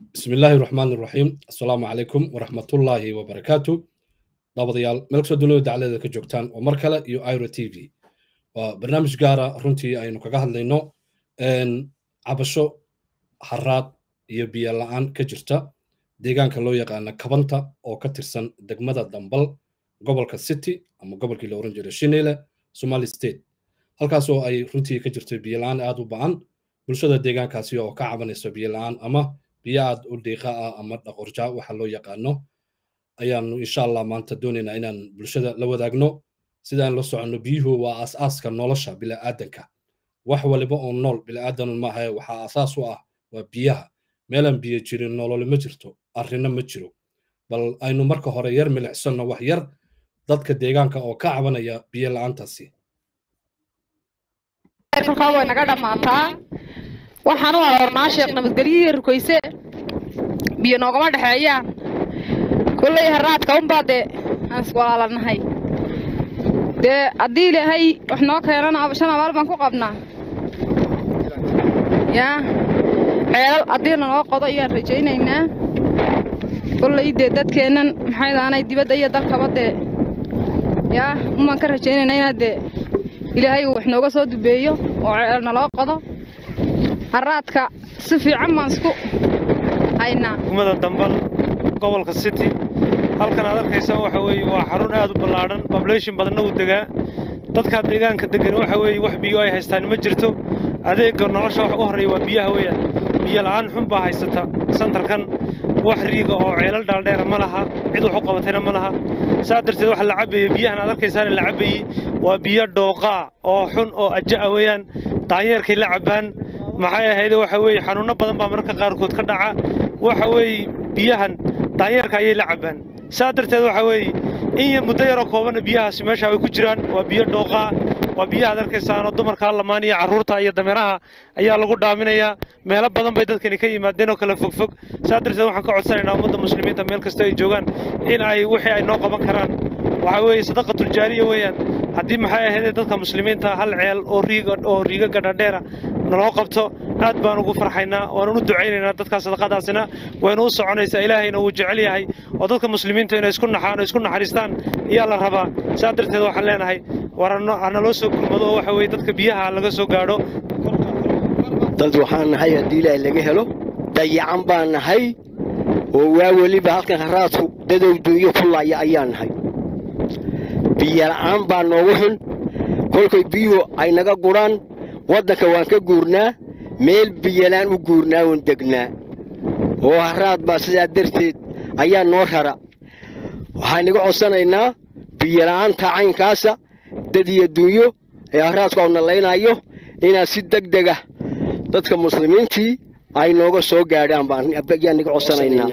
bismi illaahi raxmaan iraxiim assalaamu calaykum waraxmatullaahi wabarakaatu daawadayaal meel kasoo dunida dacleeda ka joogtaan oo mar kale iyo iro t v waa barnaamij gaara runtii aynu kaga hadlayno cabasho haraad iyo biyo la-aan ka jirta deegaanka loo yaqaana kabanta oo ka tirsan degmada dambal gobolka city ama gobolkii la oran jiray shinile somali state halkaas oo ay runtii ka jirto biyo la-aan aad u ba-an bulshada deegaankaasi oo ka cabanayso biyo la-aan ama biyo aad u dhiiqa ah ama dhaqorja waxa loo yaqaano ayaanu insha allah maanta doonaynaa inaan bulshada la wadaagno sidaan la soconno biyuhu waa aas-aaska nolosha bila'aadanka wax waliba oo nool bila'aadan maahae waxaa asaas u ah waa biyaha meelaan biyo jirin nololi ma jirto arrino ma jiro bal aynu marka hore yar milicsanno wax yar dadka deegaanka oo ka cabanaya biyo la-aantaasi halkaa way naga dhammaataa waxaan u aroornaa sheekh nabadgelyihi rukoyse biyo noogama dhexeeyaan kulley haraadka unbaa dee aan iswalaalanahay dee haddii ilaahay wax noo keenana shan abaal baan ku qabnaa yaa ceelal haddii lanoo qodo ayaan rajaynaynaa kulley dee dadkeennan maxay daanay dibadda iyo dalkaba dee yaa umaan ka rajaynaynaa inaad dee ilaahay uu wax nooga soo dubeeyo oo ceel naloo qodo haraadka si fiican baan isku haynaa degmada dambal gobolka city halkan aad arkaysa waxa weeye waa xarun aad u ballaadhan bablation badanna uu degaa dadka deegaanka degan waxa weeye wax biyo ay haystaan ma jirto adeegga nolosha wax u horreeya waa biyaha weeyaan biyo la'aan xun baa haysata santarkan wax riiga oo ceelal dhaaldheera ma laha cid wax u qabatayna ma laha saa darteed waxa la cabbeeye biyahan aad arkaysaana la cabbeeyey waa biyo dhooqaa oo xun oo aja'a weeyaan daanyeerkay la cabbaan maxay ahayde waxa weeye xanuunno badan baa mararka qaarkood ka dhaca waxa weeye biyahan daanyeerka ayay la cabbaan saa darteed waxa weeye in muddo yaroo koobanna biyahaasi meesha ay ku jiraan waa biyo dhooqaa waa biyaha ad arkaysaanoo dumarka lamaan iyo carruurta iyo dameeraha ayaa lagu dhaaminayaa meelo badan bay dadkani ka yimaadeen oo kale fogfog saa darteed waxaan ka codsanaynaa ummadda muslimiinta meel kasta ay joogaan in ay wixii ay noo qaban karaan waxaa weeye sadaqatuljaariya weeyaan haddii maxay ahaydee dadka muslimiinta hal ceel oo riiga oo riiga gadhadheera naloo qabto aad baan ugu farxaynaa waanun u ducaynaynaa dadkaa sadaqadaasina waynu u soconaysaa ilaahayna wuu jecel yahay oo dadka muslimiinta inay isku naxaan oo isku naxariistaan ayaa la rabaa saa darteed waxaan leenahay war hanaloo soo gurmado oo waxa weye dadka biyaha laga soo gaadho dad waxaan nahay haddii ilaahay laga helo dayacan baan nahay oo waa weliba halkan haraadku dadow duunyo ku laaya ayaan nahay biyola'aan baa noogu xun kolkay biyuhu ay naga gudhaan waddanka waan ka guurnaa meel biyolaan u guurnaa oon degnaa oo haraad baa sidaa darteed ayaa noo rara waxaan iga codsanaynaa biyola'aanta caynkaasa dad iyo duunyo ee haraadku au nallaynaayo inaad si deg dega dadka muslimiintii ay nooga soo gaadhaan baayaan iga codsanaynaa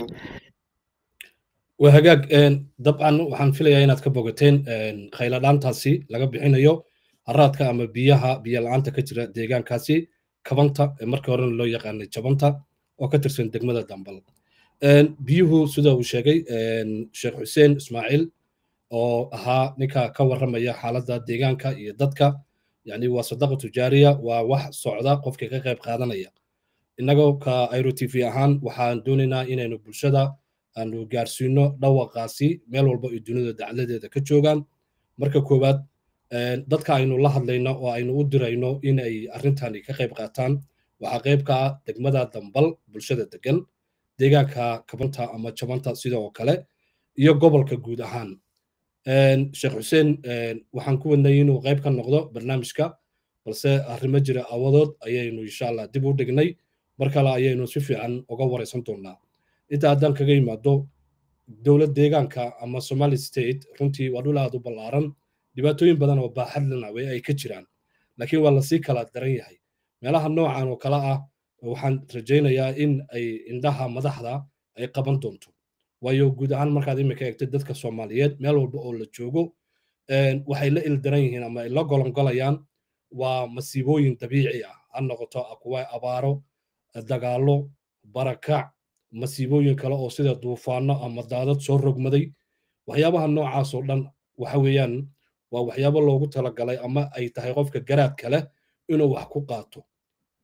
waa hagaag dabcan waxaan filayaa inaad ka bogateen khayladhaantaasi laga bixinayo haraadka ama biyaha biyo la-aanta ka jira deegaankaasi kabanta ee markii horena loo yaqaanay jabanta oo ka tirsan degmada dambal biyuhu sida uu sheegay sheekh xuseen ismaaciil oo ahaa ninka ka warramaya xaaladda deegaanka iyo dadka yani waa sadaqa tujaariya waa wax socda qofka ka qayb qaadanaya innagoo ka iro t v ahaan waxaan doonaynaa inaynu bulshada aanu gaarsiino dhawaqaasi meel walba ay dunida dacladeeda ka joogaan marka koowaad dadka aynu la hadlayno oo aynu u dirayno in ay arrintani ka qayb qaataan waxaa qayb ka ah degmada dambal bulshada degan deegaanka kabanta ama jabanta sida oo kale iyo gobolka guud ahaan sheekh xuseen waxaan ku wadnay inuu qayb ka noqdo barnaamijka balse arrimo jira awadood ayaynu insha allah dib u dhignay mar kale ayaynu si fiican uga waraysan doonaa inta haddaan kaga yimaado dowlad deegaanka ama somali state runtii waa dhul aad u ballaaran dhibaatooyin badan oo baaxadlana way ay ka jiraan laakiin waa lasii kala daran yahay meelaha noocan oo kale ah waxaan rajaynayaa in ay indhaha madaxda ay qaban doonto waayo guud ahaan markaad imika eegtay dadka soomaaliyeed meel walba oo la joogo waxay la ildaran yihiin ama ay la golongolayaan waa masiibooyin dabiici ah ha noqoto kuwa abaaro dagaallo barakac masiibooyin kale oo sida duufaano ama daadad soo rogmaday waxyaabaha noocaas oo dhan waxa weeyaan waa waxyaabo loogu talagalay ama ay tahay qofka garaadka leh inuu wax ku qaato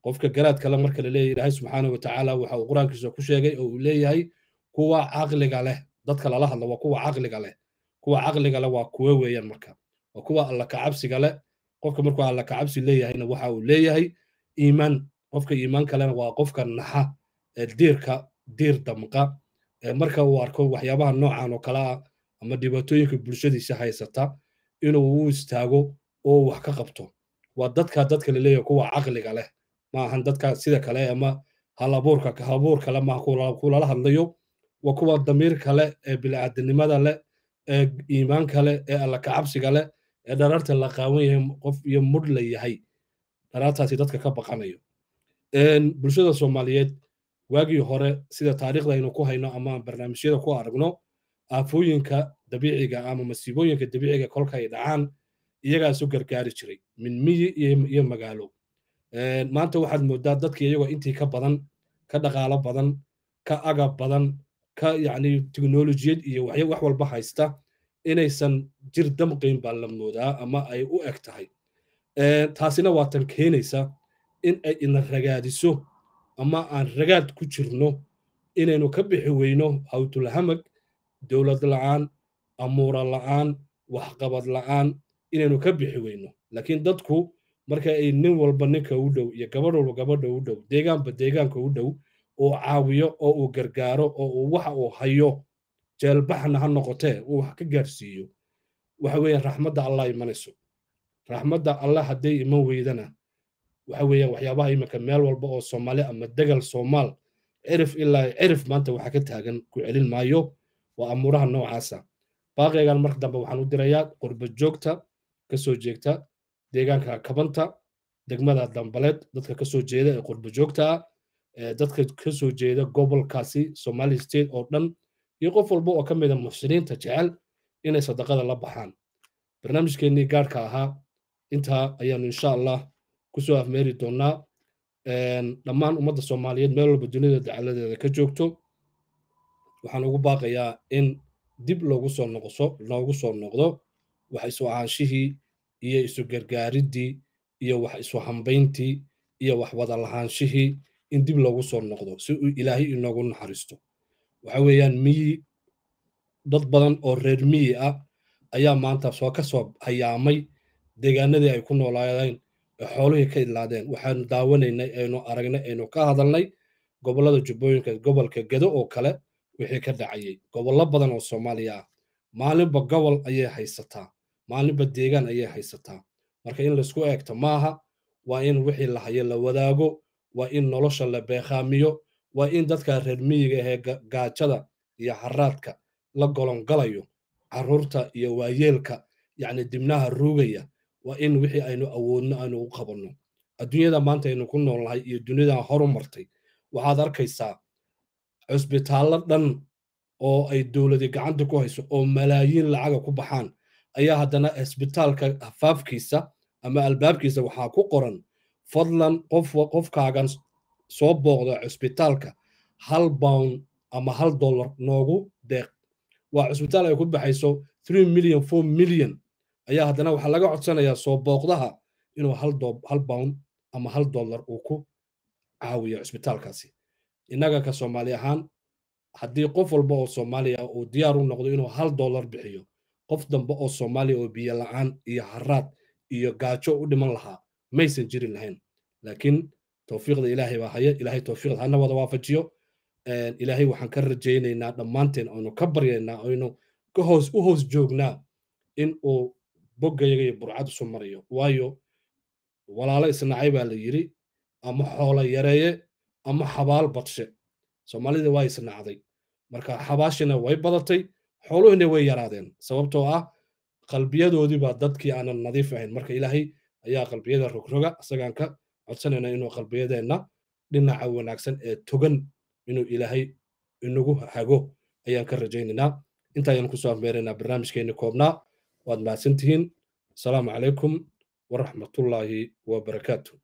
qofka garaad kale marka la leeyahay ilaahay subxaana wa tacaala waxa uu qur-aankiisa ku sheegay oo uu leeyahay kuwa caqliga leh dadka lala hadla waa kuwa caqliga leh kuwa caqliga leh waa kuwe weeyaan marka waa kuwa alla kacabsiga leh qofka markuu alla kacabsi leeyahayna waxa uu leeyahay iimaan qofka iimaan kalena waa qofka naxa diirka diir damqa marka uu arko waxyaabaha noocan oo kale ah ama dhibaatooyinka bulshadiisa haysata inuu u istaago oo wax ka qabto waa dadka dadka la leeyahay kuwa caqliga leh ma ahan dadka sida kale ama halabuurka halabuur kale maaha kulala hadlayo waa kuwa damiir kale ee bilaadanimada leh ee iimaanka leh ee alla kacabsiga leh ee dhararta la qaawan yahay qof iyo mudh la yahay dharartaasi dadka ka baqanayo bulshada soomaaliyeed waagii hore sida taariikhda aynu ku hayno ama barnaamijyada ku aragno aafooyinka dabiiciga ama masiibooyinka dabiiciga kolka ay dhacaan iyagaas u gargaari jiray min miyi iyo magaalo maanta waxaad moodaa dadkii iyagoo intii ka badan ka dhaqaalo badan ka agab badan ka yacni teknolojiyad iyo wax walba haysta inaysan jir damqayn baa la moodaa ama ay u eg tahay taasina waa tan keenaysa in ay ina ragaadiso ama aan ragaad ku jirno inaynu ka bixi weyno hawtulhamag dowlad la'aan amuura la'aan waxqabad la'aan inaynu ka bixi weyno laakiin dadku marka ay nin walba ninka u dhow iyo gabadh walba gabadha u dhow deegaanba deegaanka u dhow uu caawiyo oo uu gargaaro oo uu waxa uu hayo jeelbaxna ha noqotee uu wax ka gaarsiiyo waxa weeyaan raxmadda allah imanayso raxmadda allah hadday iman weydana waxa weeyaan waxyaabaha iminka meel walba oo soomaali ama degal soomaal cirif ilaa cirif maanta waxa ka taagan ku celin maayo waa amuuraha noocaasa baaqaygan marka dambe waxaan u dirayaa qurba joogta ka soo jeegta deegaanka kabanta degmada dambaleed dadka ka soo jeeda ee qurba joogta ah dadka ka soo jeeda gobolkaasi somali state oo dhan iyo qof walba oo ka mida muxsiniinta jecel inay sadaqada la baxaan barnaamijkeennii gaarhka ahaa intaa ayaanu insha allah kusoo afmeeri doonaa dhammaan ummadda soomaaliyeed meel walba dunida dacaladeeda ka joogto waxaan ugu baaqayaa in dib loogu soo noqso loogu soo noqdo wax isu ahaanshihii iyo isu gargaaridii iyo wax isu hambayntii iyo wax wada lahaanshihii in dib loogu soo noqdo si uu ilaahay inoogu naxariisto waxa weeyaan miyi dad badan oo reer miyi ah ayaa maanta soo ka soo hayaamay deegaanadii ay ku noolaadeen ee xoolihii ka idlaadeen waxaanu daawanaynay aynu aragnay aynu ka hadalnay gobollada jubbooyinka gobolka gedo oo kale wixii ka dhacayay gobollo badan oo soomaaliya ah maalinba gobol ayay haysataa maalinba deegaan ayay haysataa marka in laisku eegto maaha waa in wixii la hayo la wadaago waa in nolosha la beekhaamiyo waa in dadka reer miyiga ahee gaajada iyo haraadka la golongalayo carruurta iyo waayeelka yacni dibnaha ruugaya waa in wixii aynu awoodno aynu u qabanno adduunyada maanta aynu ku noolnahay iyo duniyadan horu martay waxaad arkaysaa cusbitaallo dhan oo ay dowladi gacanta ku hayso oo malaayiin lacaga ku baxaan ayaa haddana cisbitaalka afaafkiisa ama albaabkiisa waxaa ku qoran fadlan qof qofkaagan soo booqda cusbitaalka hal bound ama hal dollar noogu deeq waa cusbitaal ay ku baxayso three million four million ayaa haddana waxaa laga codsanayaa soo booqdaha inuu hal hal bound ama hal dollar uu ku caawiyo cusbitaalkaasi innaga ka soomaali ahaan haddii qof walba oo soomaaliya uu diyaar u noqdo inuu hal dollar bixiyo qof dambe oo soomaaliya oo biyo la'aan iyo haraad iyo gaajo u dhiman lahaa maysan jirin lahayn laakiin towfiiqda ilaahay baa haya ilaahay towfiiqda hana wada waafajiyo ilaahay waxaan ka rajaynaynaa dhammaanteen aynu ka baryaynaa aynu ka hoos u hoos joognaa in uu boggayaga iyo burcad isu marayo waayo walaalo isnacay baa la yidhi ama xoolo yareeye ama xabaal badshe soomaalida waa isnacday marka xabaashina way badatay xooluhina way yaraadeen sababtoo ah qalbiyadoodii baa dadkii aanan nadiif ahayn marka ilaahay ayaa qalbiyada rogroga isagaan ka codsanayna inuu qalbiyadeenna dhinaca wanaagsan ee togan inuu ilaahay inagu hago ayaan ka rajaynaynaa intaayaan kusoo afmeeraynaa barnaamijkeenni koobnaa waad mahadsantihiin asalaamu calaykum waraxmatullaahi wabarakaatu